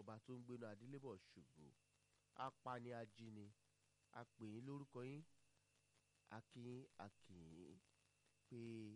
ọba tó ń gbénu adélébọ̀ ṣògo apani ajíni apèyìn lórúkọ yín akínyín akínyín pé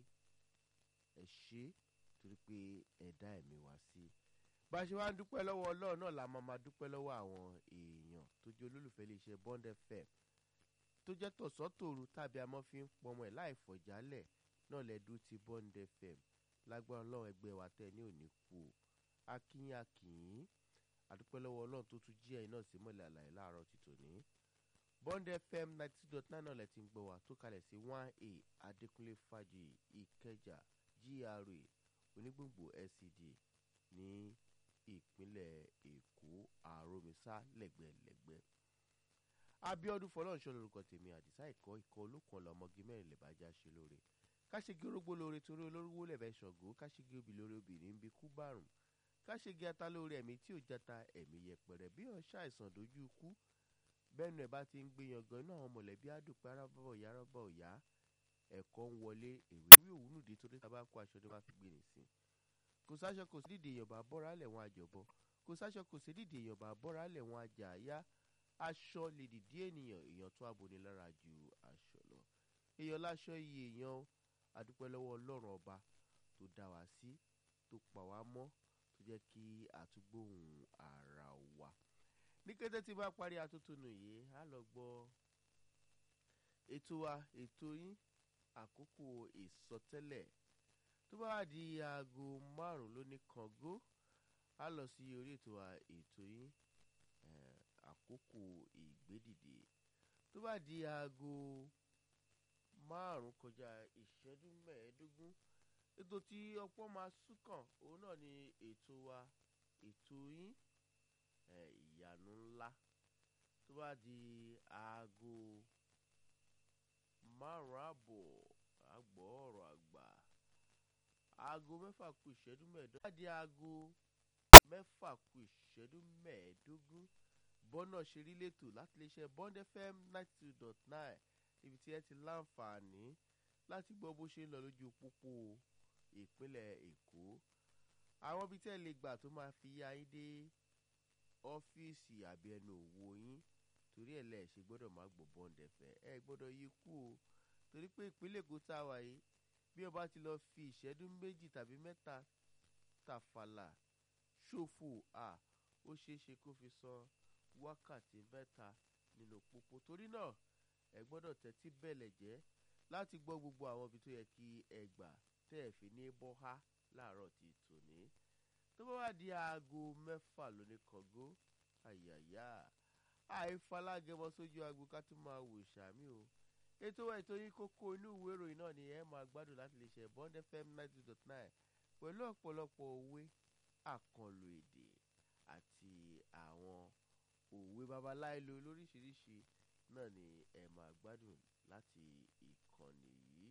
ẹ ṣe torí pé ẹ dá ẹ̀mí wá sí bá a ṣe wá ń dúpẹ́ lọ́wọ́ ọlọ́run náà la máa máa dúpẹ́ lọ́wọ́ àwọn èèyàn tó jẹ́ olólùfẹ́ iléeṣẹ́ bond fm tó jẹ́ tọ̀sán-tòru tàbí amọ́ fi ń pọmọ ẹ̀ láì fọ̀jálẹ̀ náà lẹ́dú ti bond fm lágbára ọlọ́run ẹgbẹ́ wa tẹ̀ ní òní kú o akínyín akínyín àdúpẹ́ lọ́wọ́ ọlọ́run tó tún jí ẹ̀yin náà sí mọ́lẹ̀ àlàyé láàárọ̀ ti tòní. bond fm ninety two dot nine náà lẹ ti ń gbọ́ wa tó kalẹ̀ sí one a adékúnlé fàjì ìkẹjà gra onígbòǹgbò scd ní ìpínlẹ̀ èkó àròmísà lẹ́gbẹ̀lẹ́gbẹ̀. abiodun fọlọ́nṣọ́ lorúkọ tèmi àdìsá ìkọ́ ikọ̀ olókùn ọlọmọge mẹ́rin lè bàjá ṣe lóore káṣegi orógbó lóore torí olórúwó lẹ̀bẹ̀ ṣọ̀gó káṣegi obì lóore obìnrin ń bi kú bárùn káṣegi ata lórí ẹ̀mí tí ò jata ẹ̀mí yẹpẹrẹ bí wọn ṣàìsàn dojú ikú bẹ́ẹ̀nu ẹ̀ bá ti ń gbé yangan inú àwọn mọ̀lẹ́bí àdùpẹ́ arábọ̀ ìyá arábọ̀ ìyá ẹ̀kọ́ ń wọlé èrè wí òwúnú dé torí tá a bá kó aṣọ ní wọ́n á fi gbé nìsín kò sáṣọ kò sí dídì èèyàn bá bọ́ra lẹ̀ wọn àjọbọ kò sáṣọ kò sí dídì èèyàn bá bọ́ra lẹ̀ wọn àjà àyá aṣọ lè dìdí ènìyàn èèyàn tó aboni lára ju aṣọ lọ èèyàn láṣọ iye èèyàn adúpẹ́ lọ́wọ́ ọlọ́run ọba tó dá wa sí tó pa wá mọ́ tó jẹ́ kí àtúgbòhùn ara wa ní kété tí bá parí atótónu yìí á lọ gbọ́ ètò wa ètò yín àkókò ìsọtẹ́lẹ̀ tó bá wà di aago márùn ló ní kàngó á lọ sí orí ètò wa ètò yín àkókò ìgbédìde tó bá di aago márùn kọjá ìṣẹ́jú mẹ́ẹ̀ẹ́dógún ètò tí ọ̀pọ̀ máa súnkàn òun náà ni ètò wa ètò yín ìyanu ńlá tó bá di aago márùn àbọ̀ àgbọ̀ ọ̀rọ̀ àgbà aago mẹ́fà kù ìṣẹ́jú mẹ́ẹ̀ẹ́dógún tó bá di aago mẹ́fà kù ìṣẹ́jú mẹ́ẹ̀ẹ́dógún bọ́nà ṣeré lẹ́tò láti lè ṣe bond fm ninety two dot nine níbi tí ẹ ti láǹfààní láti gbọ́ bó ṣe ń lọ lójú pópó ìpínlẹ̀ èkó àwọn ibi tí ẹ lè gbà tó máa fi yá yín dé ọ́fíìsì àbí ẹnu òwò yín torí ẹ̀ lẹ̀ ṣe gbọ́dọ̀ má gbọ́ bọ́ǹdẹ̀fẹ́ ẹ gbọ́dọ̀ yí kú o torí pé ìpínlẹ̀ èkó tá a wà yìí bí ọba ti lọ fi ìṣẹ́jú méjì tàbí mẹ́ta tàfàlà ṣòfò à ó ṣeé ṣe kó fi san wákàtí mẹ́ta nínú pópó torí náà ẹ gbọ́dọ̀ tẹ́tí bẹ̀lẹ̀ jẹ́ láti gbọ́ gbogbo àwọn ibi tó yẹ kí ẹ gbà tẹ́ ẹ fi ní bọ́há láàárọ̀ ti tòní. tó bá wà di aago mẹ́fà lóní kọ̀gó àyàyà àìfalágẹmọ sójú agbo ká tún máa wò sàmì o. ètò ètò yín kókó inú ìwé ìròyìn náà ni ẹ máa gbádùn láti lè ṣe bond fm ninety dot nine pẹ̀lú ọ̀pọ̀lọpọ̀ òwe àkànlò èdè àti àwọn òwe babaláìlo lóríṣiríṣi náà ni ẹ máa gbádùn láti ìkànnì yìí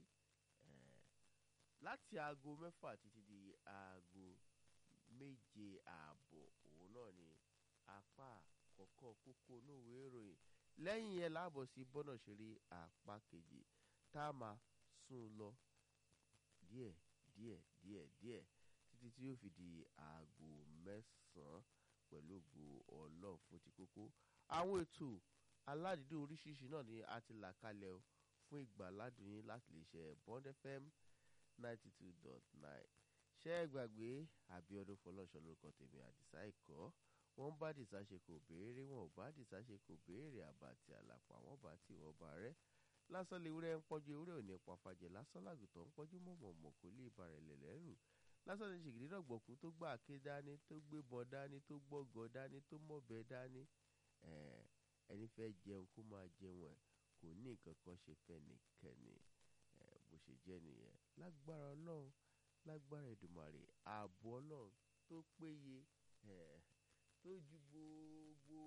láti aago mẹ́fà títí di aago méje ààbọ̀ òun náà ni apá àkọ́kọ́ kókó onúwé ìròyìn lẹ́yìn yẹn láàbọ̀ sí bọ́nà ṣeré apá kejì tá a máa sún lọ díẹ̀ díẹ̀ díẹ̀ díẹ̀ títí tí yóò fi di aago mẹ́sàn-án pẹ̀lú ògo ọlọ́run fún ti kókó àwọn ètò aládìídùn oríṣiríṣi náà ni a ti là kalẹ̀ o fún ìgbàládùn yín láti lè ṣe bond fm ninety two dot nine ṣé ẹ gbàgbé àbíọdún fọlọ́nṣọ́ lórúkọ tèmi àdìsá ẹ̀kọ́ wọ́n bá dìsá ṣe kò béèrè wọn ò bá dìsá ṣe kò béèrè àbàtì àlàpà wọn bá tí wọn bá rẹ lásán lè wúrẹ́ ń pọ́jú ewúrẹ́ òní pàfàjẹ́ lásán làgùtàn ń pọ́jú mọ̀mọ̀mọ̀ kò lè bàrẹ̀ lẹ̀lẹ́rù lásán ní ṣègìdì náà gbọ̀kú tó gbà ké dání tó gbé bọ́ dání tó gbọ́gọ́ dání tó mọ̀bẹ dání ẹni fẹ́ jẹun kó máa jẹun ẹ̀ kò ní nǹkan kan ṣe fẹ́ nìkẹ́ni bó ṣe jẹ́ nìyẹn lágbára ọlọ́run lágbára ìdùmàrè ààbò ọlọ́run tó péye tó ju gbogbo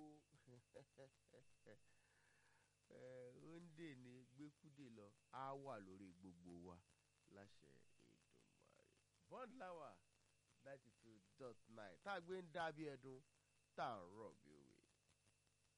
òǹdè ní gbẹ́kúdè lọ á wà lórí gbogbo wa láṣẹ ìdùmàrè bond lawa ninety two dot nine tá a gbé ń dábí ẹdun tá a rọ̀ bí o.